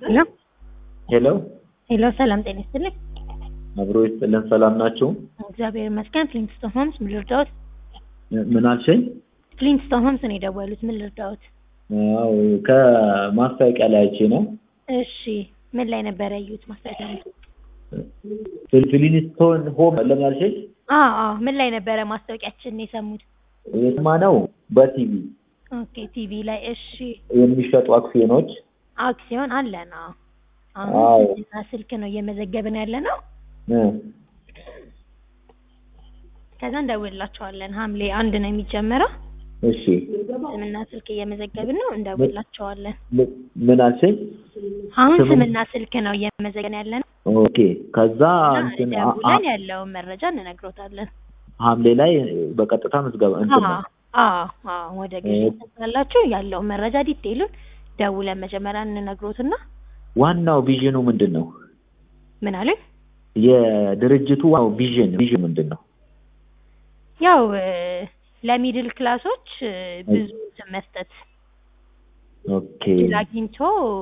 ሄሎ ሄሎ ሄሎ፣ ሰላም ጤና ይስጥልኝ። አብሮ ይስጥልን። ሰላም ናችሁ? እግዚአብሔር ይመስገን። ፍሊንትስቶን ሆምስ ምን ልርዳዎት? ምን አልሽኝ? ፍሊንትስቶን ሆምስ ነው የደወሉት። ምን ልርዳዎት? አዎ ከማስታወቂያ ላይ አይቼ ነው። እሺ፣ ምን ላይ ነበር ያዩት ማስታወቂያ? ፍሊንስቶን ሆም ለምን አልሽኝ? አዎ አዎ፣ ምን ላይ ነበረ ማስታወቂያችን የሰሙት? የሰማነው በቲቪ ኦኬ፣ ቲቪ ላይ። እሺ፣ የሚሸጡ አክሲዮኖች አክሲዮን አለ ነው። አዎ። አሁን እና ስልክ ነው እየመዘገብን ያለ ነው። እ ከዛ እንደውላቸዋለን። ሐምሌ አንድ ነው የሚጀመረው። እሺ ስምና ስልክ እየመዘገብን ነው። እንደውላቸዋለን። ም- ምን አልሽኝ? አሁን ስም- ስምና ስልክ ነው እየመዘገብን ያለ ነው። ኦኬ ከዛ እና እንትን አ- አ- ደውለን ያለውን መረጃ እንነግሮታለን። ሐምሌ ላይ በቀጥታ ምዝገባ እንትን ነው። አዎ አዎ፣ ወደ ግዢ ትላላችሁ ያለውን መረጃ ዲቴይሉን ደውለን መጀመሪያ እንነግሮትና ዋናው ቪዥኑ ምንድን ነው? ምን አለን የድርጅቱ ዋናው ቪዥን ቪዥን ምንድን ነው? ያው እ፣ ለሚድል ክላሶች እ፣ ብዙ እንትን መስጠት ኦኬ እድል አግኝቶ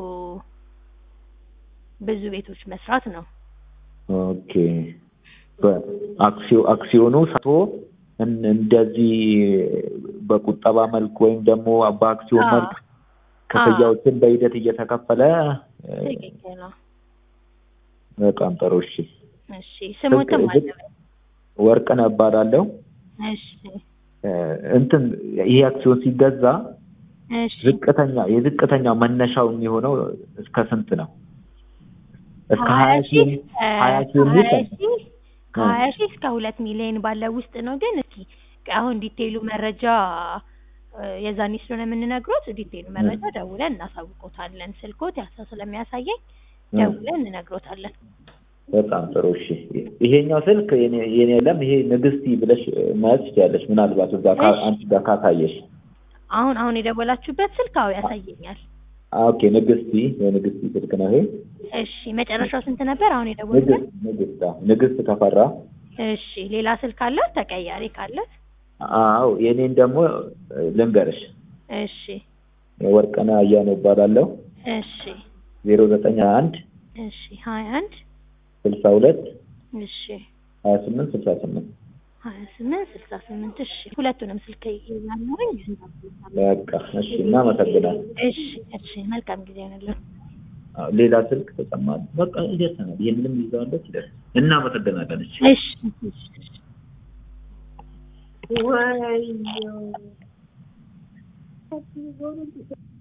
ብዙ ቤቶች መስራት ነው። ኦኬ በአክሲዮ አክሲዮኑ ሰቶ እን- እንደዚህ በቁጠባ መልክ ወይም ደግሞ በአክሲዮን አዎ። መልክ ክፍያዎችን በሂደት እየተከፈለ እ፣ ትክክል ነው። በጣም ጥሩ። እሺ እሺ ስሙትም አለ። ወርቅነህ እባላለሁ። እሺ እ፣ እንትን ይሄ አክሲዮን ሲገዛ እሺ ዝቅተኛ የዝቅተኛ መነሻው የሚሆነው እስከ ስንት ነው? እስከ ሀያ ሺህ ሺህ ሀያ ሺህ ከሀያ የሚል ሺህ ከሀያ ሺህ እስከ ሁለት ሚሊዮን ባለው ውስጥ ነው። ግን እስኪ አሁን ዲቴይሉ መረጃ እ፣ የዛኔ ስለሆነ የምንነግሮት ዲቴይሉ መረጃ ደውለን እናሳውቆታለን። ስልኮት ያሳ ስለሚያሳየኝ ደውለን እንነግሮታለን። በጣም ጥሩ። እሺ ይሄኛው ስልክ የኔ የኔ የለም። ይሄ ንግስቲ ብለሽ መያዝ ትችያለሽ። ምናልባት እዛ ካ- እሺ። አንቺ ጋር ካሳየሽ። አሁን አሁን የደወላችሁበት ስልክ አዎ ያሳየኛል። ኦኬ ንግስቲ የንግስቲ ስልክ ነው ይሄ። እሺ መጨረሻው ስንት ነበር? አሁን የደወሉበት? ንግስት ንግስት አዎ፣ ንግስት ተፈራ። እሺ ሌላ ስልክ አለ ተቀያሪ ካለ? አዎ የኔን ደግሞ ልንገርሽ። እሺ ወርቅነህ አያነው እባላለሁ። እሺ ዜሮ ዘጠኝ ሀያ አንድ እሺ ሀያ አንድ ስልሳ ሁለት እሺ ሀያ ስምንት ስልሳ ስምንት ሀያ ስምንት ስልሳ ስምንት እሺ ሁለቱንም ስልክ ይዛለሁኝ። በቃ እሺ፣ እናመሰግናለን። እሺ እሺ መልካም ጊዜ ይሆንልን። አዎ፣ ሌላ ስልክ ተጨማሪ በቃ ይደርሰናል። ይህንንም ይዘዋለች ይደርስ። እናመሰግናለን። እሺ እሺ እሺ ወይኔ